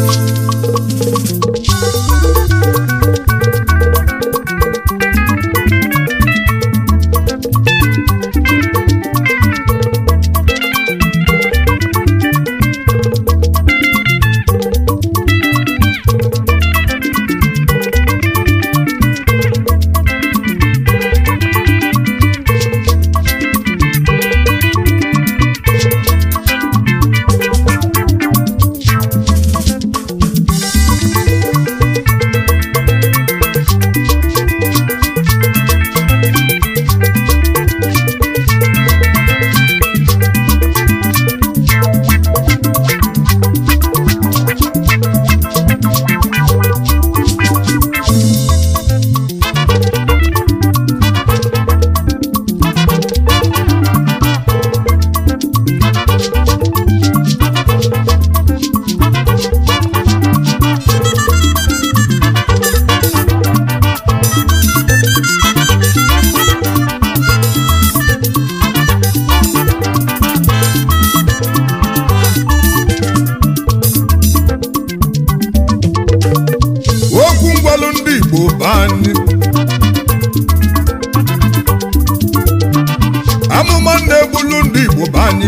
okwu ngwalụ ndị Igbo bụ anyị amụma na-egbulu ndị Igbo bụ anyị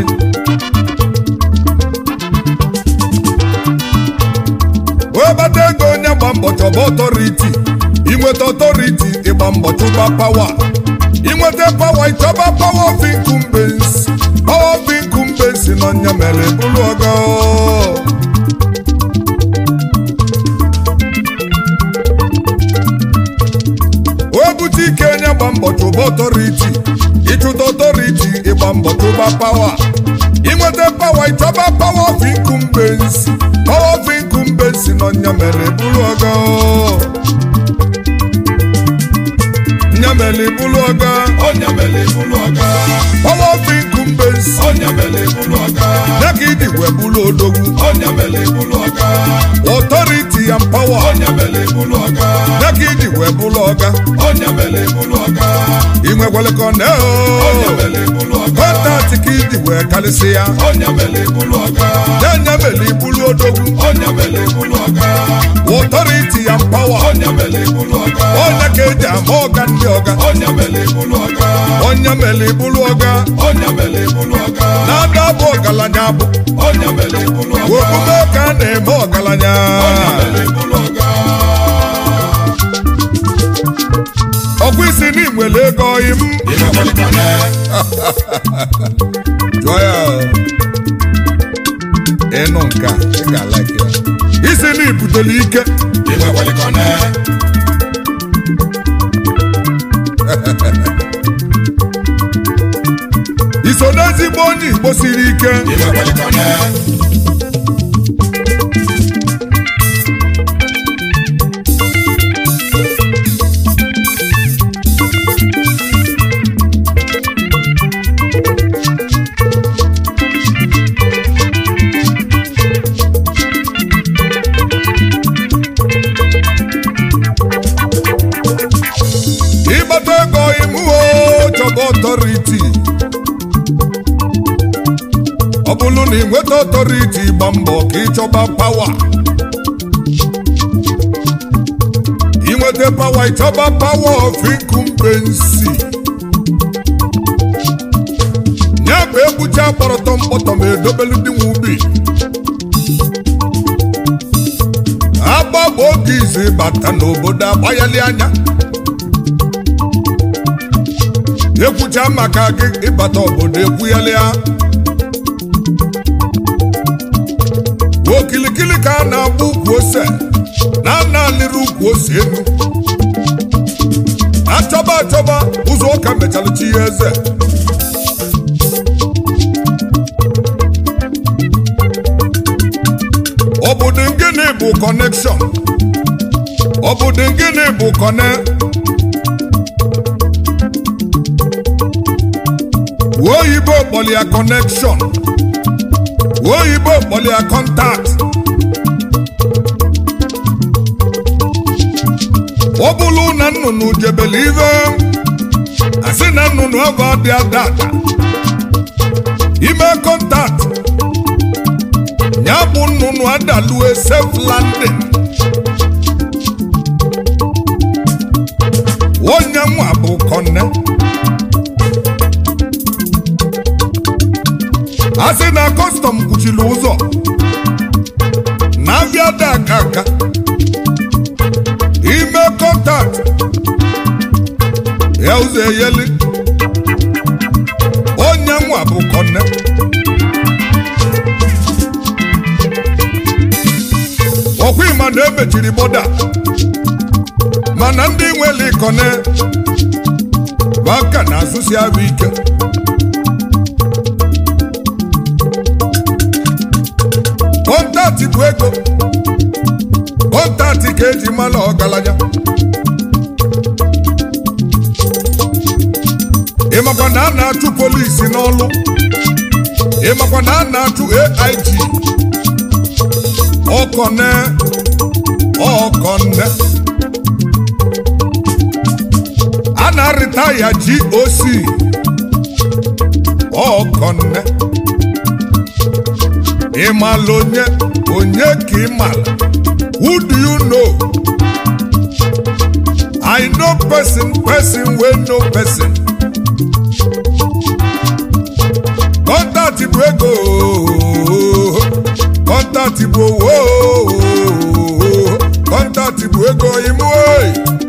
webata ego onye gba mbọ chọba ọtọriti inweta ọtọriti ịgba mbọ chụba pawa inweta pawa ịchọba pawa of incumbents pawa of incumbents n'ọnya mere bụrụ ọgọ o bute ike onye gba mbọ chụba ọtọriti ịchụta ọtọriti ịgba mbọ chụba pawa inweta pawa ịchọba pawa of incumbents pawa of incumbents n'ọnya mere bụrụ ọgọ nyamele bụrụ ọgọ Onye mere bụrụ ọga. pawa of incumbents Onye mere bụrụ ọga. ya ka ịdị wee bụrụ odogwu Onye mere bụrụ ọga. ọtọriti and pawa Onye mere bụrụ ọga. ya ka ịdị wee bụrụ ọga Onye mere bụrụ ọga. inwekwele ka ọ na Onye mere bụrụ ọga. kọntaktị ka ịdị wee karịsị ya Onye mere bụrụ ọga. ya nyamele ibulu odogwu Onye mere bụrụ ọga. ọtọriti and pawa Onye mere bụrụ ọga. onye ka eji ama ọga ndị ọga Onye mere bụrụ ọga. onye mere ibulu ọga Onye mere bụrụ ọga. na-ada bụ ọgaranya bụ Onye mere bụrụ ọga. omume ka a na-eme ọgaranya Onye mere bụrụ ọga. ọkwa isi n'inwere ego oyi m Ime gbalikọne. jụọ ya ịnụ nka ị ga-alaki ya isi na ibutele ike Ime gbalikọne. iso n'ezigbo onye igbo siri ike Ime gbalikọne. ịgbata ego imuo chọba ọtọriti ọ bụrụ na ị nweta ọtọriti gba mbọ ka ịchọba pawa inweta pawa ịchọba pawa of incumbency ya bụ egbucha kpọrọtọ mkpọtọ ma edobelu dị nwe ubi agba bụ oge izu bata n'obodo agbanyeli anya ekwucha maka gị ịbata obodo ekwuyelịa okilikili ka a na-agba ukwu ose na a na-alịrị ukwu ose elu achọba achọba ụzọ ụka mechara chi ya eze obodo ngịnị bụ kọnekshọn obodo ngịnị bụ kọne oyibo kpọlịa kọnekshọn oyibo kpọlịa kọntakt ọ bụrụ na nnụnụ jebele ive asị na nnụnụ ava dị adada ime kọntakt ya bụ nnụnụ unu adalue safe landing onye nwa bụ kọnne a sị na kọstọm kpuchiri ụzọ na abịa da aka aka ime kọntaktị ya ụzọ eyeli onye nwa bụ kọnne ọkwa ịma na emechiri bọda mana ndị nwere ikone bụ aka na-asụsi arụ ike kọntaktị bụ ego kọntaktị ka eji mara ọgaranya ịmakwa na a na-achụ polisi n'ọlụ ịmakwa na a na-achụ AIG ọkọne ọkọne a na-arịtaya GOC ọkọne ịmala onye onye ka ịmala who do you know I know person person wey know person kọntaktị bụ ego kọntaktị bụ owo kọntaktị bụ ego ime oyi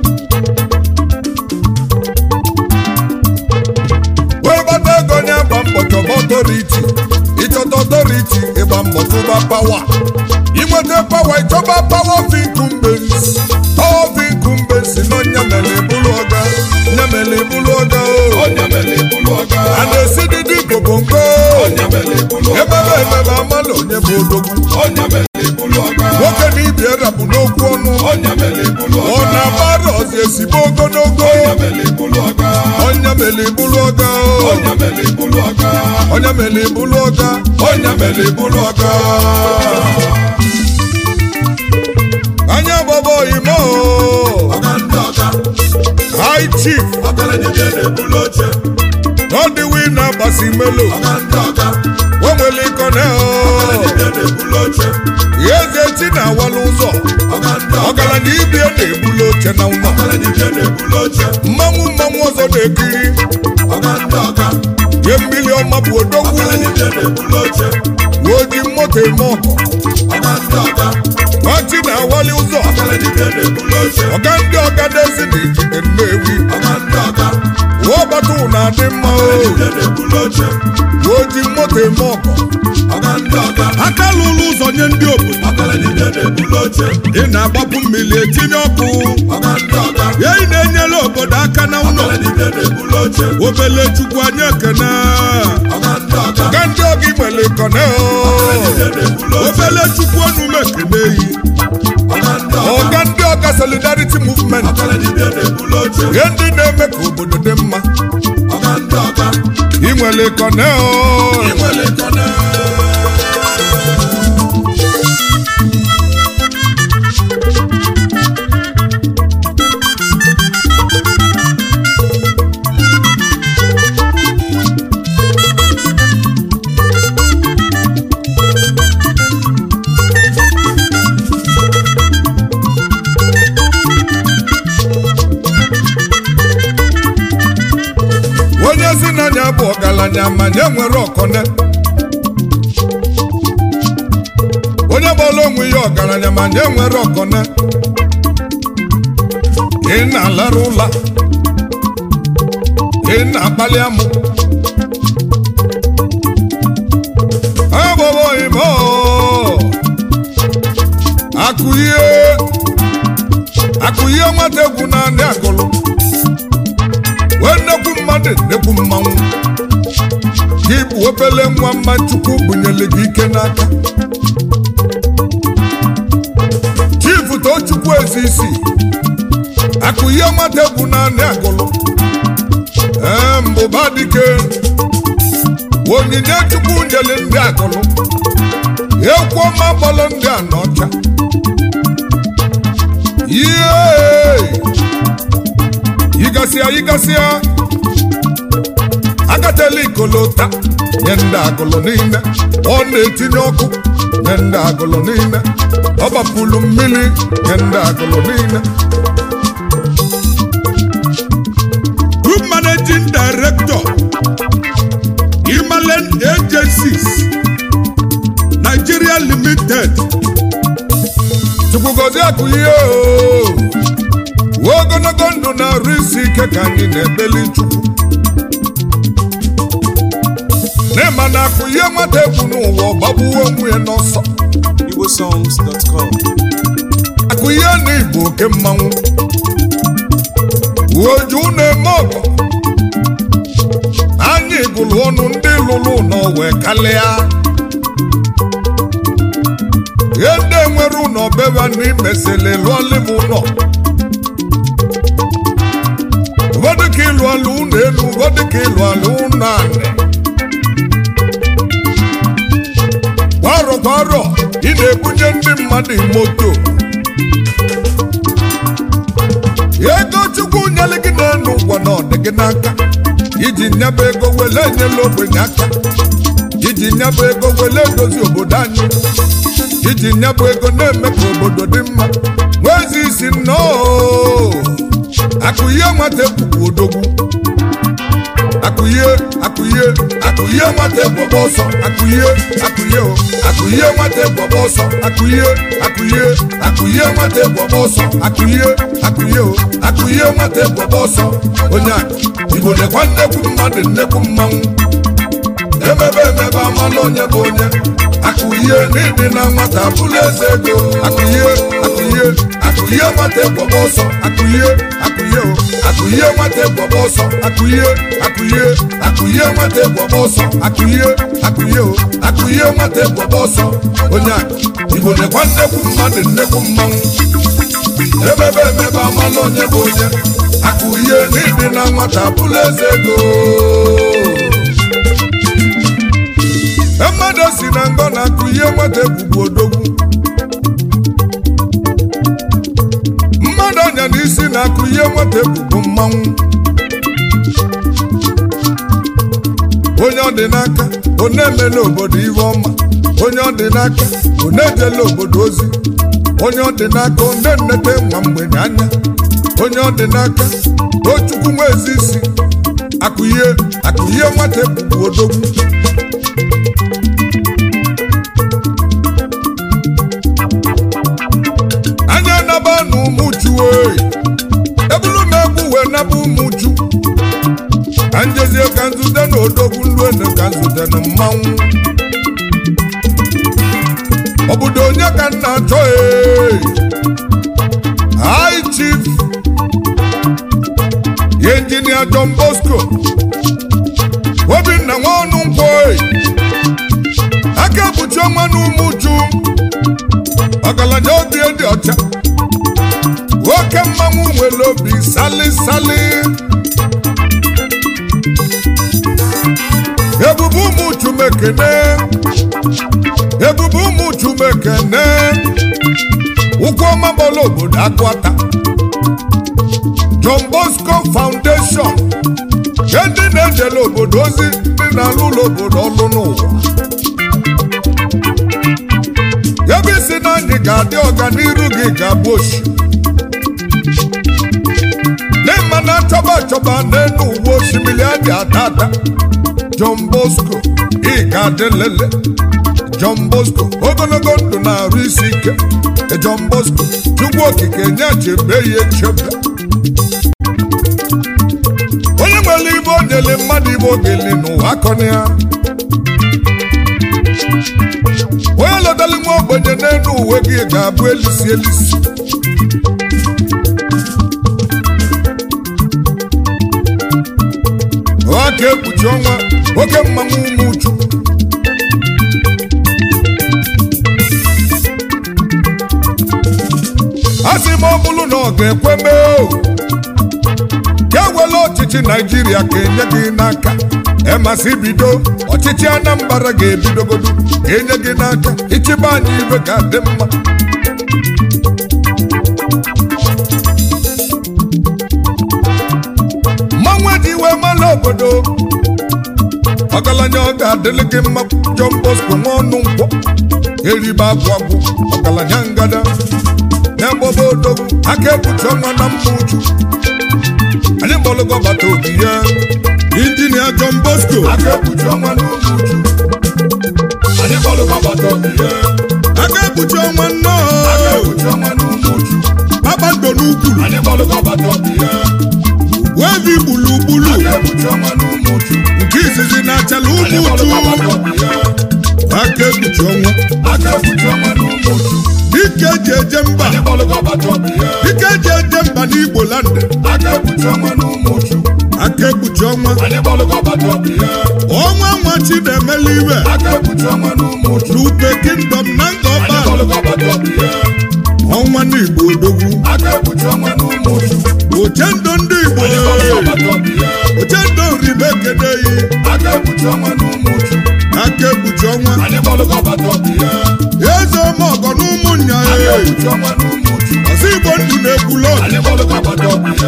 wee gbata ego nye gba mbọ chọba ọtọriti ịchọta ọtọriti ịgba mbọ chụba pawa inweta pawa ịchọba pawa of incumbents pawa of incumbents nọ nyamele bụrụ ọga nyamele bụrụ ọga o onye mere ibulu ọga a na-esi dịdị gobongo onye mere ibulu ọga emebe emebe amala onye bụ odogwu onye mere ibulu ọga nwoke na ibi erapụ n'okwu ọnụ onye mere ibulu ọ ọga na-agbara ọzi esigbo ogologo onye mere ibulu ọga onye mere ibulu ọga o. onye mere ibulu ọga onye mere ibulu ọga onye mere ibulu ọga anya gbaba imo ọga ndị ọga high chief ọgaranya bịa na-ebulu oche n'ọdịwi na-agbasi melo ọga ndị ọga onwere ikone ọgaranya bịa na-ebulu oche eze chi na-awala ụzọ ọga ndị ọga ọgaranya ibie na-ebulu oche na ụlọ ọgaranya bịa na-ebulu oche mmanwụ mmanwụ ọzọ na-ekiri ọga ndị ọga ihe mmiri ọma bụ odogwu ọgaranya bịa na-ebulu oche oji moto eme ọgọ ọga ndị ọga nwachi na-awali ụzọ ọgaranya bịa na-ebulu oche ọga ndị ọgadezi na ijide nnewi ọga ndị ọga ụọbata na-adị mma o bịa na-ebulu oche oji moto eme ọgọ ọga ndị ọga aka lụrụ ụzọ nye ndị obodo ọgaranya bịa na-ebulu oche ị na-agbapụ mmiri etinye ọkụ ọga ndị ọga ya ị na-enyere obodo aka na ụlọ ọgaranya bịa na-ebulu oche obele chukwu anyị ekene ọga ndị ọga ọga ndị ọga imere ikone bịa na-ebulu oche obele chukwu onume ekene yi ọga ndị ọga ọga ndị ọga solidarity movement ọgaranya bịa na-ebulu oche ihe ndị na-eme ka obodo dị mma ọga ndị ọga inwere ikone inwere kọne onye si n'anya bụ ọgaranya ma nye nwere ọkọne onye gbara onwe ya ọgaranya ma nye nwere ọkọne ị na-alara ụla ị na-akpali amụ agbọbọ ime akụ ihe akụ ihe nwata egwu naanị agụlụ wee nnekwu mmadụ nnekwu mmanwụ gị bụ obele nwa mma chukwu bunyere gị ike n'aka chifu tochukwu ezisi akụ ihe nwata egwu naanị agụlụ ee mbụba dike onyinye chukwu nyere ndị agụlụ ekwu ọma gbọrọ ndị a n'ọcha ihe yigasịa yigasịa agatela ikolota nye ndị agụlụ niile ọ na-etinye ọkụ nye ndị agụlụ niile ọ gbapụrụ mmiri nye ndị agụlụ niile group managing director Himalayan agencies Nigeria limited chukwugozi akụ ihe o Uwe ogologo ndụ na-arụ isi ike ka anyị na-ebeli chukwu n'ịma na akụ ihe nwata egwu n'ụwa ọgbagbuo onwe ya n'ọsọ igbosongs.com akụ ihe na igbo oke mmanwụ uoju na-eme ọgọ anyị gụrụ ọnụ ndị lụrụ ụlọ wee kalịa ihe ndị nwere ụlọ beba na imesịrị lụọlịm ụlọ ụfọdụ ka ịlụ alụ ụlọ elu ụfọdụ ka ịlụ alụ ụlọ anị kwa arọ kwa arọ ị na-ebunye ndị mmadụ moto ego chukwu nyere gị n'elu ụgwọ na ọdị gị n'aka iji nyaba ego wele enyela ogbenye aka iji nyaba ego wele edozi obodo anyị iji nyaba ego na-eme ka obodo dị mma nwezi isi nnọọ akụ ihe nwata ekwukwu odogwu akụye akụye akụye nwata ekwọba ọsọ akụye akụye o akụye nwata ekwọba ọsọ akụye akụye akụye nwata ekwọba ọsọ akụye akụye o akụye nwata ekwọba ọsọ onye akụ igbo nekwa nnekwu mmadụ nnekwu mmanwụ emebe emebe amala onye bụ onye akụye n'ịdị na nwata bụrụ eze ego akụye akụye akụye nwata ekwọba ọsọ akụye akụye o akụye nwata ekwọba ọsọ akụye akụye akụye nwata ekwọba ọsọ akụye akụye o akụye nwata ekwọba ọsọ onye akụ igbo nekwa nnekwu mmadụ nnekwu mmanwụ emebe emebe amala onye bụ onye akụye n'ịdị na nwata bụrụ eze ego mmadụ si na ngọ na-akụ ihe nwata egbugbu odogwu mmadụ anya n'isi na-akụ ihe nwata egbugbu mmanwụ onye ọ dị n'aka ọ na-emela obodo ihe ọma onye ọ dị n'aka ọ na-ejela obodo ozi onye ọ dị n'aka ọ na-enete nwa mgbenye anya onye ọ dị n'aka tochukwu nwa ezi isi akụ ihe akụ ihe nwata egbugbu odogwu anya naba na ụmụju oyi ebulu na-egwu wee naba ụmụju ka njezie ka nzute na odogwu nluenu ka nzute na mmanwụ obodo onye ka nna achọ ee high chief ya injinia John Bosco obinna nwa ọnụ nkwọ oyi aka ekpuchi ọnwa na ụmụju ọgaranya obi dị ọcha nwoke mmanwụ nwere obi sali sali ebube ụmụ chumekene ebube ụmụ chumekene ụkwụ ọma gbọla obodo akwata John Bosco Foundation nke ndị na-ejele obodo ozi ndị na-alụ ụlọ obodo ọlụ n'ụwa ebe isi na anyị ga-adị ọganiru gị ga-abụ oshi n'ịma na achọba achọba n'elu uwe osimiri adị ata ata John Bosco ị ga-adị lele John Bosco ogologo ndụ na-arụ isi ike John Bosco Chukwu okike nye chebe ya echebe onye nwere ibe o nyere mmadụ ibe ogeli n'ụwa akọni ya onye lọtara nwa ogbenye n'elu uwe gị ga-abụ elisi elisi aka ekpuchi ọnwa oke mmanwụ ụmụ uchu a sị m ọ bụrụ na ọ ga-ekwe mee o ka ewela ọchịchị naijiria ka enye gị n'aka emasị bido ọchịchị anambra ga-ebidogodu ka enye gị n'aka ịchịba anyị ibe ga-adị mma mmanwụ eji wee mala obodo ọgaranya ọ ga-adịlị gị mma John Bosco nwa ọnụ nkwọ eribe agwụ agwụ ọgaranya ngada na-agbaba odogwu aka ekpuchi ọnwa na mma uchu anyị gbọlụgọ bata obi ya injinia John Bosco aka ekpuchi ọnwa n'ụmụ uchu anyị gbalụkwa bata obi ya aka ekpuchi ọnwa nnọọ aka ekpuchi ọnwa n'ụmụ uchu kpakpando n'ukwuru anyị gbalụkwa bata obi ya wevi gburugburu aka ekpuchi ọnwa n'ụmụ uchu nke izizi na-achala anyị ụmụ uchu gbalụkwa bata obi ya aka ekpuchi ọnwa aka ekpuchi ọnwa n'ụmụ uchu dike eji eje mba anyị gbalụkwa bata obi ya dike eji eje mba n'igbo land aka ekpuchi ọnwa n'ụmụ uchu aka ekpuchi ọnwa anyị gbalụkwa bata obi ya ọnwa nwa chidemela iwe aka ekpuchi ọnwa n'ụmụ uchu n'upe kingdom na anyị ngọba gbalụkwa bata obi ya ọnwa n'igbo odogwu aka ekpuchi ọnwa n'ụmụ uchu ochendo ndị igbo anyị gbalụkwa bata obi ya ochendo ribe kedeyi aka ekpuchi ọnwa n'ụmụ uchu aka ekpuchi ọnwa anyị gbalụkwa bata obi ya eze ọmọgọ na ụmụnnya aka ya ekpuchi ọnwa n'ụmụ uchu ọsọ igbo ndụ na-ekwulu ọdụ anyị gbalụkwa bata obi ya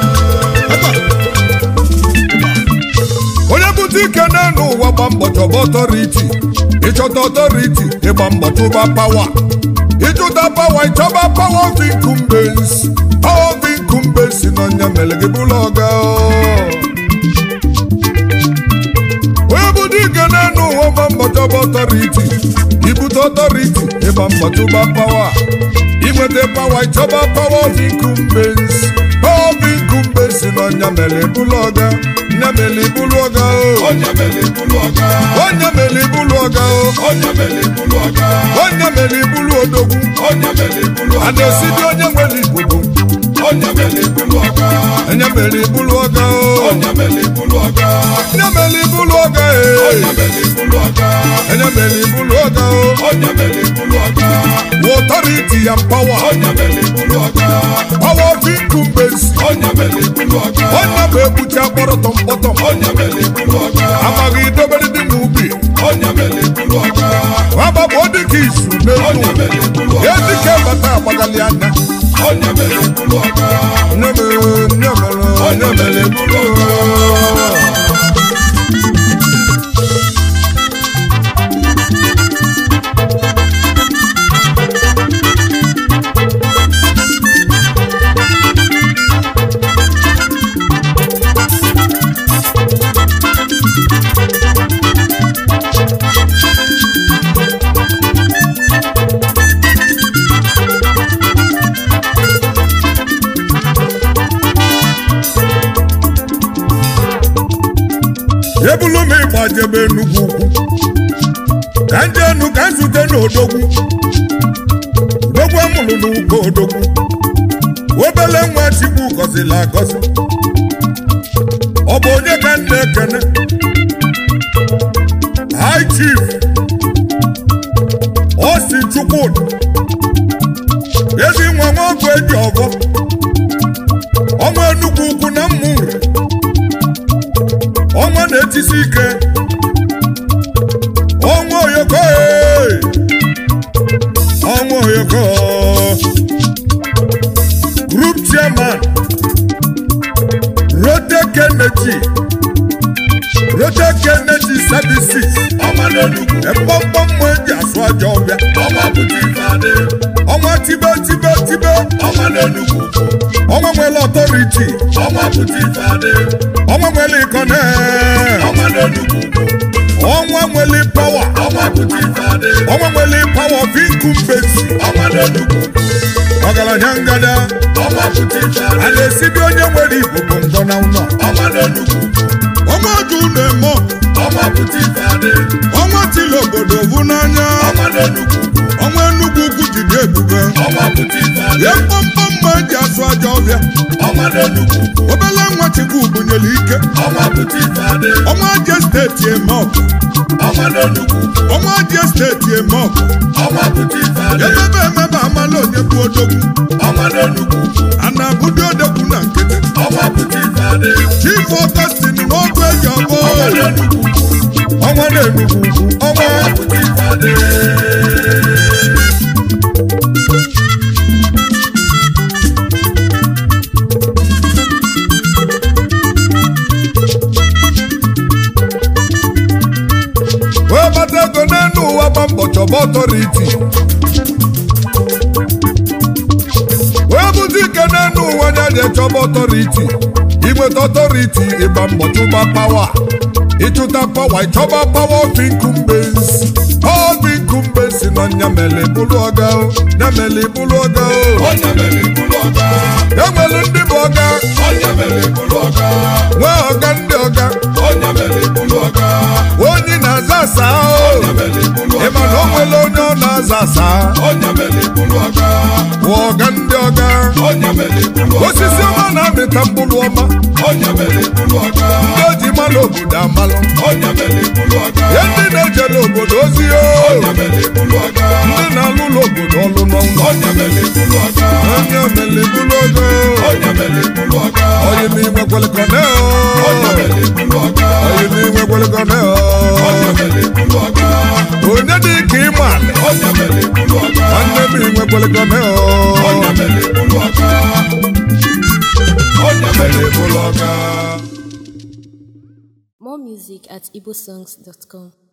onye bute ike n'elu ụwa gba mbọ chọba ọtọriti ịchọta ọtọriti ịgba mbọ chụba pawa ịchụta pawa ịchọba pawa of incumbents pawa of incumbents n'ọnya mere gị bụrụ ọga onye bute ike n'elu ụwa gba mbọ chọba ọtọriti ibute ọtọriti ịgba mbọ chụba pawa inweta pawa ịchọba pawa of incumbents pawa of incumbents n'ọnya mere bụrụ ọga nya mere bụrụ ọga o onye mere ibulu ọga onye mere ibulu ọga o onye mere ibulu ọga onye mere ibulu odogwu onye mere ibulu a ọga na-esidi onye nwere ibubo onye mere ibulu ọga onye mere ibulu ọga o onye mere ibulu ọga onye mere ibulu ọga onye e mere ibulu ọga onye mere ibulu ọga o onye mere ibulu ọga authority and power onye mere ibulu ọga power of incumbency onye mere ibulu ọga onye bụ ekpuchi akpọrọtọ mkpọtọm onye mere ibulu ọga amaghị idobere dị n'ubi onye mere ibulu ọga agbapụ dịka isu onye n'elu mere ibulu ọga edike bata agbagali anya onye mere ibulu ọga onye mere onye mere onye mere ibulu ọga ebulu m ịgba jebe Enugu ukwu ka nje enu ka nzute n'odogwu odogwu amụrụ n'ugbo odogwu obele nwa chikwu gọziri agọzi ọ bụ onye ka nna ekene high chief osi chukwudi ezi nwa nwa ọgụ eji ọgọ ọnwa Enugu ukwu na mmụnri ọnwa na-etisi ike ọnwa oyoko ee! ọnwa oyoko group chairman rotek energy rotek energy services ọma n'enugwu ekpọmkpọ mma eji asụ aja ọbịa ọma pụta ife adị ọnwa tibe tibe tibe ọma n'enugwu ọnwa nwere ọtọriti ọma pụta ife adị ọnwa nwere ikone ọma n'enugwu ọnwa nwere pawa ọma pụta ife adị ọnwa nwere pawa of incumbency ọma n'enugwu ọgaranya ngada ọma pụta ife a adị na-esidi onye nwere igbo bụ ngọ na ụlọ ọma n'enugwu ọnwa oju na-eme ọgụ. ọma pụta ife adị ọnwa tili obodo vu n'anya ọma n'enugwu ọnwa enugwu ugwu jide ebube ọma pụta ife adị ya mkpọmkpọ mma eji asụ aja ọbịa ọma n'enugwu obele nwa chukwu bunyere ike ọma pụta ife adị ọnwa je steeti eme ọgụ ọma n'enugwu ọnwa je steeti eme ọgụ ọma pụta ife adị emebe emebe amala onye bụ odogwu ọma n'enugwu a na-abụdị odogwu na nkịtị ọma pụta ife adị chief ọgọstin n'ọgụ eji ọbọ ọma n'enugwu ọnwa na-enugwu ugwu ọnwa ọma pụta ife adị chọba ọtọriti wee bụzi ike n'enu ụwa anya dị chọba ọtọriti inweta ọtọriti ịgba mbọ chụba pawa ịchụta pawa ịchọba pawa ofi nkumbens ofi nkumbens nọ nyamele bụlụ ọga o nyamele bụlụ ọga o onye mere ibulu ọga enwere ndị bụ ọga onye mere ibulu ọga nwee ọga ndị ọga onye mere ibulu ọga onye na-aza asa o onye mere ibulu ịma na o ọga nwere onye ọ na-aza asa onye mere ibulu ọga bụ ọga ndị ọga onye mere ibulu ọga osisi ọma na-amịta mkpụrụ ọma onye mere ibulu ọga ndị oji malụ obodo amalụ onye mere ibulu ọga ihe ndị na-ejele obodo ozi o onye mere ibulu ọga ndị na-alụlụ obodo ọlụ n'ọnwa onye mere ibulu ọga onye omele bụrụ ogo onye mere ibulu ọga onye n'inwe kwelekọne onye mere ibulu ọga onye n'inwe kwelekọne onye mere ibulu ọga onye dị ka ịma onye mere ibulu ọga nwanne m inwe kwelekọne onye mere ibulu ọga onye mere ibulu ọga More music at igbosongs.com.